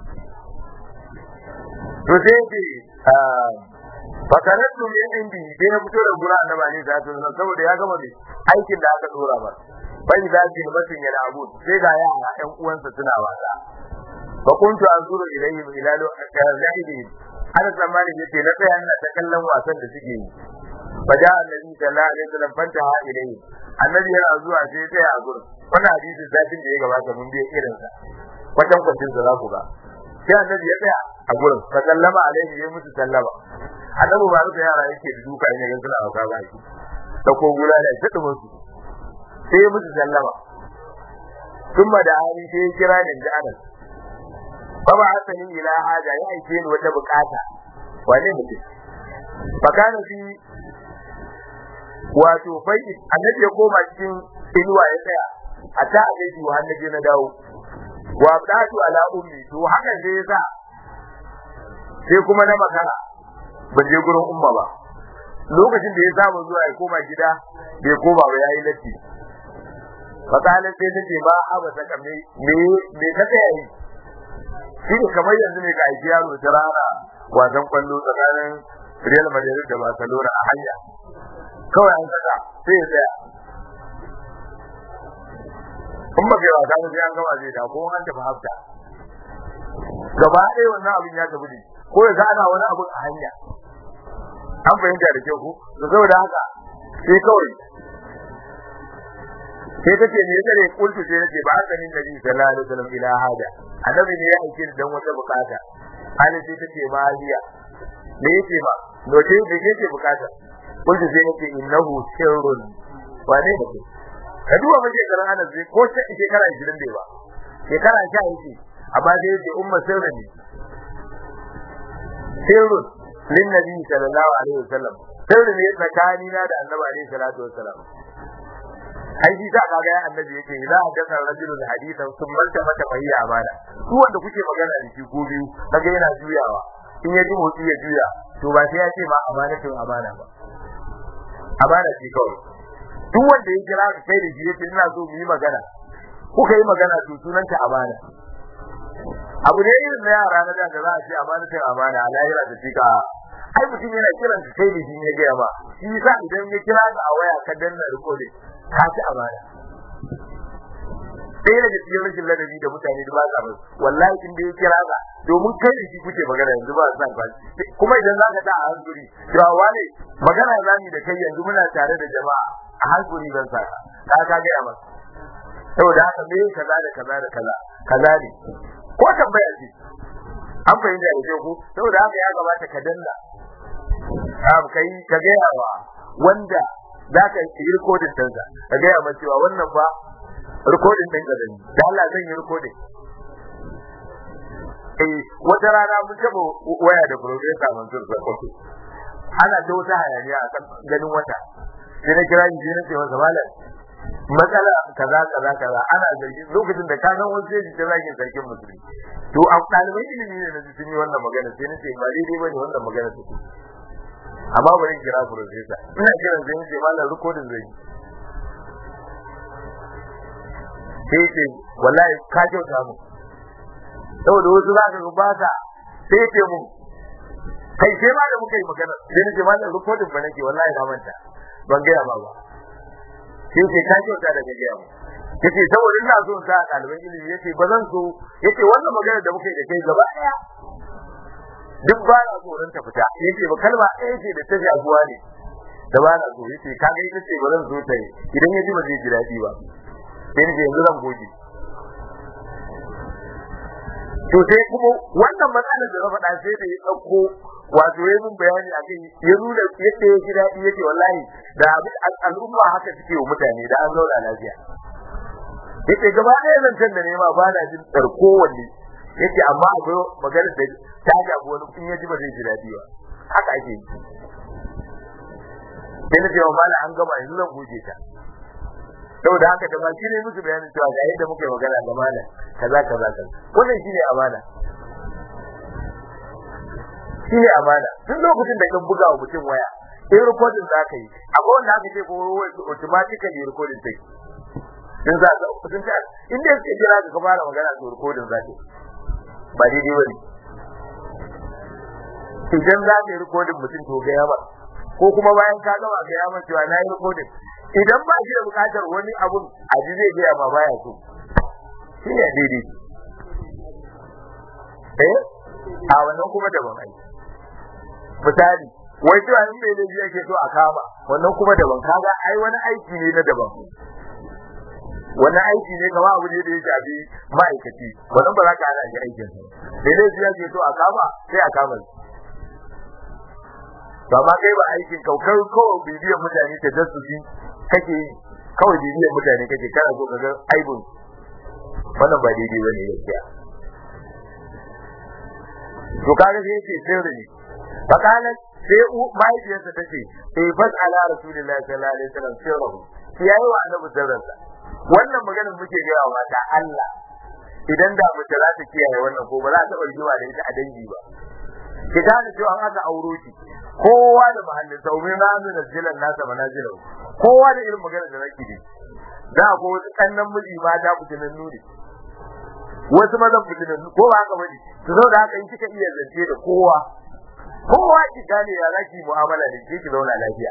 to sai ce fakaratu min indi sai na fito da gura annabi ne da sun saboda ya gama aikin da aka dora ba bai da shi mutum ya abu sai ga yara ƴan uwansa suna wasa fa kuntu anzuru ilayhim ila lahibihim ana tsammani yace na tsaya ina ta kallon wasan da suke yi fa da annabi sallallahu alaihi wasallam fanta ha ilayhi annabi yana zuwa sai tsaya a gurin wannan hadisin zafin da ya gabata mun biya irin sa kwatan kwatin da za ku ga sai annabi ya tsaya a gurin fa sallama alaihi ya musu sallama annabi ba ruka yara yake da duka in ga suna hauka ba shi da ko gula da shi dumin su sai ya musu sallama kuma da hali sai ya kira ni da anas fa ba asani ila haja ya aike ni wata bukata wane mutum fa kana fi wato bai annabi ya koma cikin inuwa ya tsaya a ta a gaji wa annabi na dawo wa abdatu ala ummi to hakan sai yasa sai kuma na makara ban je gurin umma ba lokacin da ya saba zuwa ya koma gida bai koma ba yayi latti fakala sai ta ce ba a bata kame me me ka tsaya yi shi ne kamar yanzu ne ga aiki yaro ta rana wasan kwallo tsakanin Real Madrid da Barcelona a hanya kawai an saka sai ya tsaya in ba kai wasa ba sai an gama zai da ko an tafi hafta gaba ɗaya wannan abin ya tafi ne ko ya ga ana wani abin a hanya an fahimta da kyau ko to saboda haka sai kawai sai take ne yake kultu sai yace ba haka ni nabi sallallahu alaihi wasallam ila hada annabi ne ya aike dan wata bukata hali sai take ma hiya me yake ba no sai da yake bukata kultu sai yace innahu sirrun wane ne ka duba mace karan anas zai ko sai shekara 20 bai ba shekara 10 yake amma dai yace umma sirrun ne sirrun lin nabi sallallahu alaihi wasallam sirrun ne tsakanina da annabi alaihi salatu wasallam ai shi za ka ga annabi yake idza haddatha rajulun hadithan thumma mata fahiya amana duk wanda kuke magana da shi ko biyu kaga yana juyawa in ya ji motsi ya juya to ba sai ya ce ma amana to amana ba amana ce kawai duk wanda ya kira ka kai da shi yace ina so mu yi magana kuka yi magana to sunanta amana abu ne irin na yara na da za a ce amana sai amana a lahira da tika ai mutum yana kiran ka kai da shi ne ga ba shi yasa idan ya kira ka a waya ka danna recording ka ci amana sai daga cikin rashin ladabi da mutane da ba sa ba wallahi in da ya kira ka domin kai da shi kuke magana yanzu ba san ba kuma idan zaka ta a hankuri to wane magana zamu da kai yanzu muna tare da jama'a a hankuri zan sa ka ka ga amma saboda haka me kaza da kaza da kaza kaza ne ko tambaya ce an fahimta da ku saboda haka ya gabata ka danna am kai ka ga yawa wanda za ka yi rikodin ɗinsa ka gaya ma cewa wannan ba rikodin ɗin ka zai da Allah zan yi rikodin eh wata rana mun taɓa waya da profesa Mansur Sarkoto ana ta wata hayaniya a kan ganin wata sai na kira shi na ce masa malam matsala kaza kaza kaza ana zargi lokacin da ka san wasu sai ta zagin sarkin musulmi to a ɗaliban ilimi ne na sun yi wannan magana sai na ce ba daidai bane wannan magana ta amma bari kira professor ina kiran sai nace mallan recording zai sai ce wallahi ka kyauta mu saboda wasu za ka ba ka sai ce mu kai sai ma da muka yi magana sai nace mallan recording ba nake wallahi na manta ban gaya ba ba sai ce ka kyauta da ka gaya mu yace saboda ina so sa ɗaliban ilimi yace ba zan so yace wannan magana da muka yi da kai gaba daya duk ba na tsoron ta fita yace ba kalma ɗaya ce da ta jagowa ne da ba na so yace kaga ita ce ba zan so ta yi idan ya ji ba zai ji daɗi ba sai ni yanzu zan goge to sai kuma wannan matsalar da na faɗa sai da ya ɗauko wato ya mun bayani a kai ya nuna yadda ya ji daɗi yake wallahi da al'umma haka suke wa mutane da an zauna lafiya yace gaba ɗaya zancen da nema ba na jin ɗarko wanne yace amma akwai magana da ta jabu wani in ya ji ba zai ji daɗi ba haka ake yi sai na ce wa mala an gama yanzu zan goge ta saboda haka da baki ne musu bayanin cewa ga yadda muka yi magana da malam kaza kaza kaza wannan shine amana shine amana tun lokacin da kan buga wa mutum waya in recording za ka yi akwai wanda aka ce ko automatically recording take in za ka kudin ta in dai suke jira ka fara magana to recording za ka ba daidai bane idan za ka yi recording mutum to ga yawa ko kuma bayan ka gama ga yawa cewa na yi recording idan ba shi da bukatar wani abun a ji zai gaya ma baya so shi ne daidai eh a wannan kuma daban ai misali wai cewa in bai da yake so a kama wannan kuma daban kaga ai wani aiki ne na daban wani aiki ne kama abu ne da ya shafi ma'aikaci wannan ba za ka hana shi aikin sa da ne yake so a kama sai a kama shi to amma kai ba aikin kaukar kawai bibiyar mutane ta jasusi kake yi kawai bibiyar mutane kake kana so ka ga aibun wannan ba daidai bane gaskiya to kaga sai yace sirri ne fakala sai mahaifiyarsa ta ce eh fas ala rasulillahi sallallahu alaihi wasallam sirruhu ki yayi wa annabi sirrinsa wannan maganar muke ga wa mata Allah idan da mace za ta kiyaye wannan ko ba za ta barjiwa da ita a dangi ba ki gane cewa an aka auro ki kowa da mahallin sa umin na mu nazilan nasa manazilahu kowa da irin magana da nake yi da ko wasu kannan miji ma ta fitinan nuni wasu mazan fitinan ko ba haka bane to saboda haka in kika iya zance da kowa kowa ki gane ya zaki mu'amala da ki ki zauna lafiya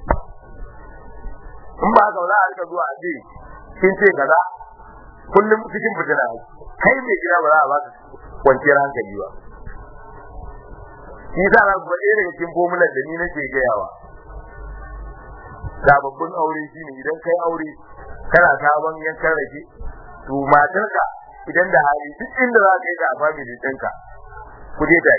in ba haka za a rika zuwa a ce kin ce kaza kullum cikin fitina kai mai gida ba za a baka kwanciyar hankali ba shi sa na ku ɗaya daga cikin fomulan da ni nake gayawa sababbin aure shine idan kai aure kana sabon yankan rake to matarka idan da hali duk inda za ka yi da family ɗinka ku je tare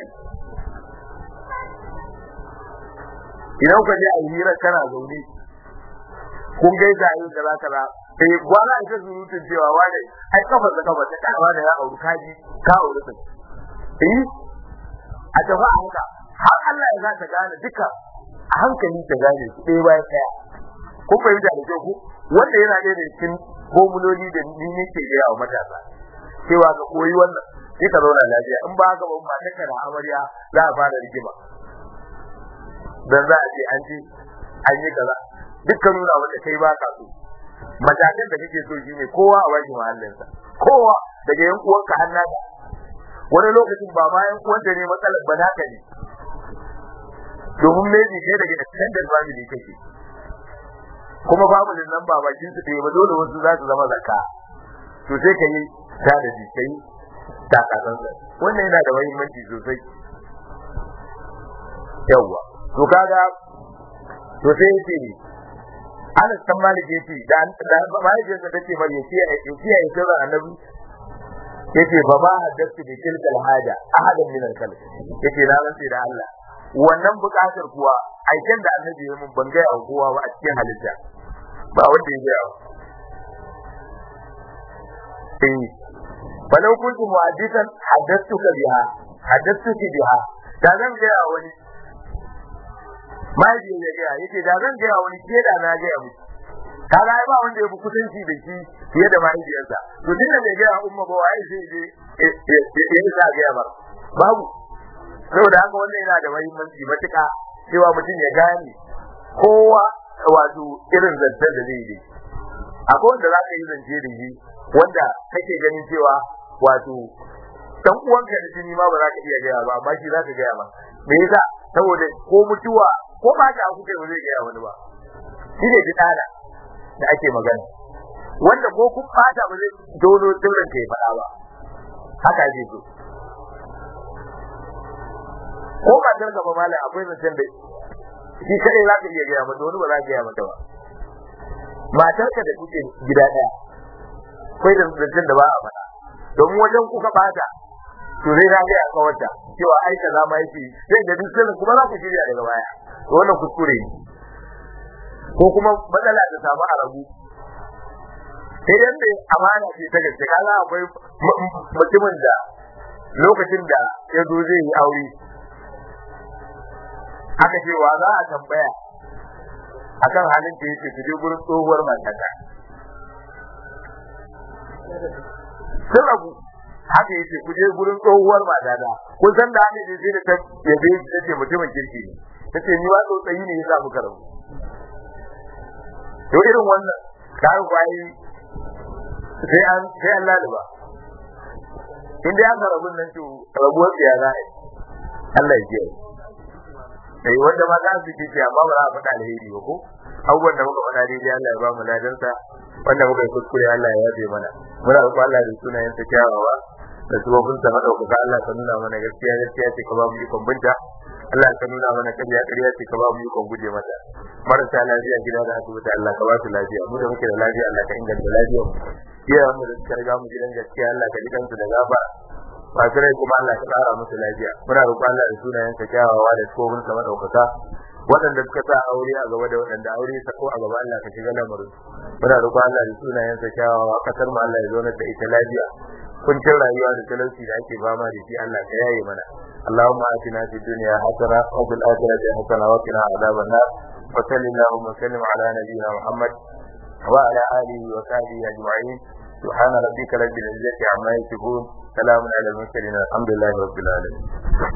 idan ka je a yi hira kana zaune kun gaisa a yi kaza kaza sai wala ita surutun cewa wane ai kafa da kafa ta kana da ya auri kaji ka auri sai eh a tafi a haka har Allah ya za ta gane duka a hankali ta gane su ɗaya bayan ɗaya ko fahimta da kyau ko wanda yana ɗaya da cikin formuloli da ni nake gaya wa matasa cewa ka koyi wannan sai ka zauna lafiya in ba haka ba ba ta kana amarya za a fara rigima dan za a ce an ce an yi kaza dukkan nuna wanda kai ba ka so matakan da kake so shine kowa a bashi mahallinsa kowa daga yan uwanka har naka wani lokacin ba ma yan uwanta ne matsalar ba naka ne domin maybe kai daga extended family kake kuma family nan ba bakin su ɗaya ba dole wasu za su zama zakka to sai ka yi ta da ji kai ta kasansa wannan yana da muhimmanci sosai yawwa to kaga to sai yace ni Anas kan Malik yace da da mahaifiyarsa tace mai yace yace ya sirra annabi yace fa ba haddathu bi tilkal haja ahadan min al-khalq yace na rantsi da Allah wannan bukatar kuwa aikin da annabi ya mun ban gaya kowa ba a cikin halitta ba wanda ya gaya eh falau kuntu muhaddithan haddathuka biha haddathuki biha da zan gaya wani mahaifi ya gaya yake da zan gaya wani ke da na gaya musu kaga ai ba wanda ya fi kusanci da shi fiye da mahaifiyarsa to tun da bai gaya umma ba wai sai je ya isa gaya ba babu saboda haka wannan yana da muhimmanci matuƙa cewa mutum ya gane kowa wato irin zancen da zai yi akwai wanda za ka yi zance da shi wanda kake ganin cewa wato dan uwanka da jini ma ba za ka iya gaya ba amma shi za ka gaya ba me yasa saboda ko mutuwa ko ba ta kuke ba zai gaya wani ba shi ne fitana da ake magana wanda ko kun fata ba zai dono sirrin ka ya faɗa ba haka ake so ko ba dan gaba malam akwai zancen da shi kadai za ka iya gaya mata wani ba za ka gaya mata ba matarka da kuke gida ɗaya akwai da zancen da ba a faɗa domin wajen kuka bata to zai na gaya kawarta cewa ai kaza ma yake sai da duk sirrin kuma za ku shirya daga baya to wannan kuskure ne ko kuma matsala ta samu a rabu sai dan da amana ce ta gaske kaga akwai mutumin da lokacin da ya zo zai yi aure aka ce wa za a tambaya akan halin da yake ku je gurin tsohuwar matata sun rabu haka yace ku je gurin tsohuwar matata kun san da haka sai da ta yabe shi tace mutumin kirki ne tace ni wa tsotsayi ne yasa muka rabu to irin wannan kai kwai sai an sai Allah da ba inda an rabu nan to rabuwar ya za a yi Allah ya ji sai wanda ma za su kici amma ba za a faɗa alheri ba ko abubuwan da muka faɗa daidai Allah ya ba mu ladansa wanda muka yi kuskure Allah ya yafe mana muna roƙon Allah da sunayen sa kyawawa da sabobin sa madaukaka Allah ka nuna mana gaskiya gaskiya ce ka ba mu ikon binta Allah ka nuna mana ƙarya ƙarya ce ka ba mu ikon guje mata marasa lafiya gida da asibiti Allah ka ba su lafiya mu da muke da lafiya Allah ka inganta lafiyar mu iyayen mu da suka riga mu gidan gaskiya Allah ka ji kansu da gaba masu rai kuma Allah ka tsara musu lafiya muna roƙon Allah da sunayen sa kyawawa da sabobin sa madaukaka waɗanda suka sa aure a gaba da waɗanda aure ya sako a gaba Allah ka shiga lamarin muna roƙon Allah da sunayen sa kyawawa kasar mu Allah ya zo da ita lafiya kuncin rayuwa da talauci da ake fama da shi Allah ka yaye mana اللهم آتنا في الدنيا حسنة وفي الآخرة حسنة وقنا عذاب النار وصل اللهم وسلم على نبينا محمد وعلى آله وصحبه أجمعين سبحان ربك رب العزة عما يصفون سلام على المرسلين الحمد لله رب العالمين